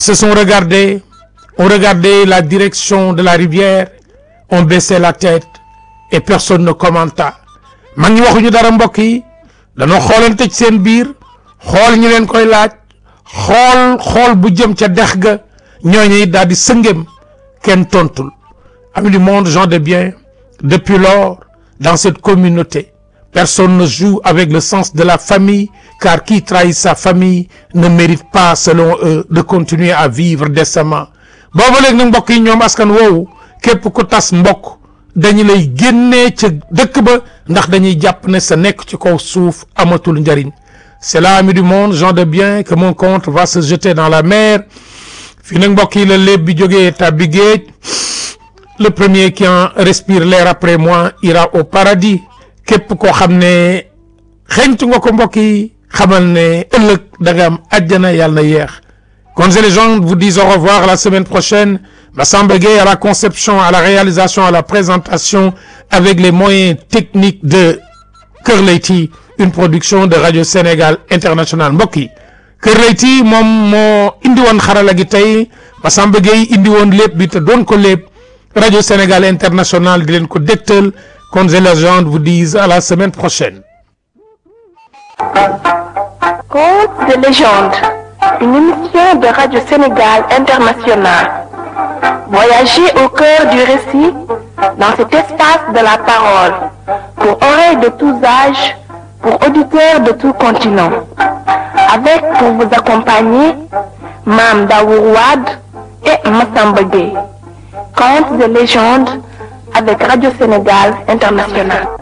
se sont regardés ont regardé la direction de la rivière ont baissé la tête et personne ne commenta mag ñi waxuñu dara mbokk yi dañoo xoolante ci seen biir xool ñu leen koy laaj xool xool bu jëm ca dex ga ñooñu it daal di sëngem kenn tontul amis du monde gens de bien depuis lors dans cette communauté personne ne joue avec le sens de la famille car qui trahit sa famille ne mérite pas selon eux de continuer à vivre décemment booba léegi nag mbokk yi ñoom askan woowu képp ku tas mbokk dañu lay génnee ca dëkk ba ndax dañuy jàpp ne sa nekk ci kaw suuf amatul njariñ c'est là amis du monde gens de bien que mon compte va se jeter dans la mer fii nag mbokk yi la léeb bi jógee tàbbi géej le premier qui en respire l'air après moi ira au paradis képp koo xam ne xeñtu nga ko mbokk yi xamal ne ëllëg da nga am àjjana yàlla na yeex Contes et légendes vous disent au revoir la semaine prochaine Massamba Gueye à la conception à la réalisation à la présentation avec les moyens techniques de Kër Leyti une production de Radio Sénégal International mbokk yi Kër Leyti moom moo indi woon xarala gi tey Massamba Gueye indi woon lépp bi te doon ko lépp Radio Sénégal International di leen ko dégtal Contes et légendes vous disent à la semaine prochaine Contes de légende, une émission de Radio Sénégal International. Voyagez au cœur du récit dans cet espace de la parole, pour oreilles de tous âges, pour auditeurs de tout continent. Avec pour vous accompagner, Mam Daourouad et Massamba Gueye. Contes de légende avec Radio Sénégal International.